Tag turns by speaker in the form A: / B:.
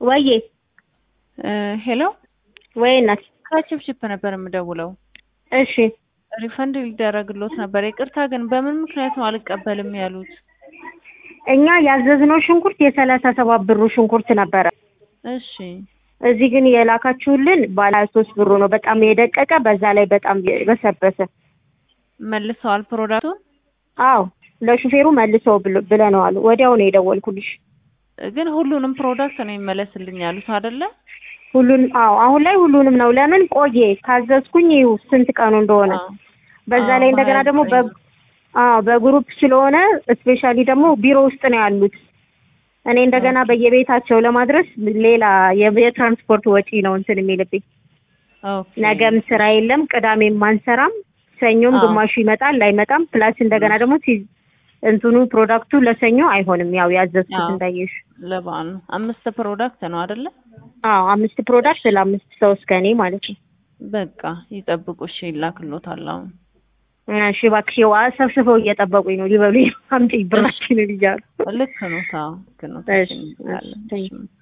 A: ወዬ
B: ሄሎ
A: ወይ እናት
B: ከችፕችፕ ነበር የምደውለው።
A: እሺ
B: ሪፈንድ ሊደረግሎት ነበር። ይቅርታ ግን በምን ምክንያት ነው አልቀበልም ያሉት?
A: እኛ ያዘዝነው ሽንኩርት የሰላሳ ሰባት ብሩ ሽንኩርት ነበረ።
B: እሺ
A: እዚህ ግን የላካችሁልን ባለ ሀያ ሶስት ብሩ ነው። በጣም የደቀቀ በዛ ላይ በጣም የበሰበሰ።
B: መልሰዋል ፕሮዳክቱን?
A: አዎ ለሹፌሩ መልሰው ብሎ- ብለነዋል። ወዲያው ነው የደወልኩልሽ።
B: ግን ሁሉንም ፕሮዳክት ነው ይመለስልኝ ያሉት አይደለ?
A: ሁሉን አዎ አሁን ላይ ሁሉንም ነው። ለምን ቆየ ካዘዝኩኝ ይኸው ስንት ቀኑ እንደሆነ
B: አዎ።
A: በዛ
B: አዎ፣
A: ላይ እንደገና ደግሞ በ
B: ሀያ ዘጠኝ
A: አዎ በግሩፕ ስለሆነ ስፔሻሊ ደግሞ ቢሮ ውስጥ ነው ያሉት። እኔ እንደገና በየቤታቸው ለማድረስ ሌላ የ- የትራንስፖርት ወጪ ነው እንትን የሚልብኝ።
B: ኦኬ።
A: ነገም ስራ የለም፣ ቅዳሜም አንሰራም፣ ሰኞም
B: አዎ።
A: ግማሹ ይመጣል ላይመጣም። ፕላስ እንደገና ደግሞ ሲ እንትኑ ፕሮዳክቱ ለሰኞ አይሆንም። ያው ያዘዝኩት
B: አዎ።
A: እንዳየሽ።
B: ለበዓል ነው። አምስት ፕሮዳክት ነው አይደለ?
A: አዎ አምስት ፕሮዳክት ለአምስት ሰው እስከ እኔ ማለት ነው።
B: በቃ ይጠብቁ። እሺ ይላክሎታል አሁን።
A: እሺ እባክሽ፣ ያው ሰብስበው እየጠበቁኝ ነው ሊበሉ አምጪ ብራችንን እያሉ
B: ልክ ነው። ታው ልክ ነው።
A: እሺ፣
B: እንላለን።
A: እሺ፣
B: እሺ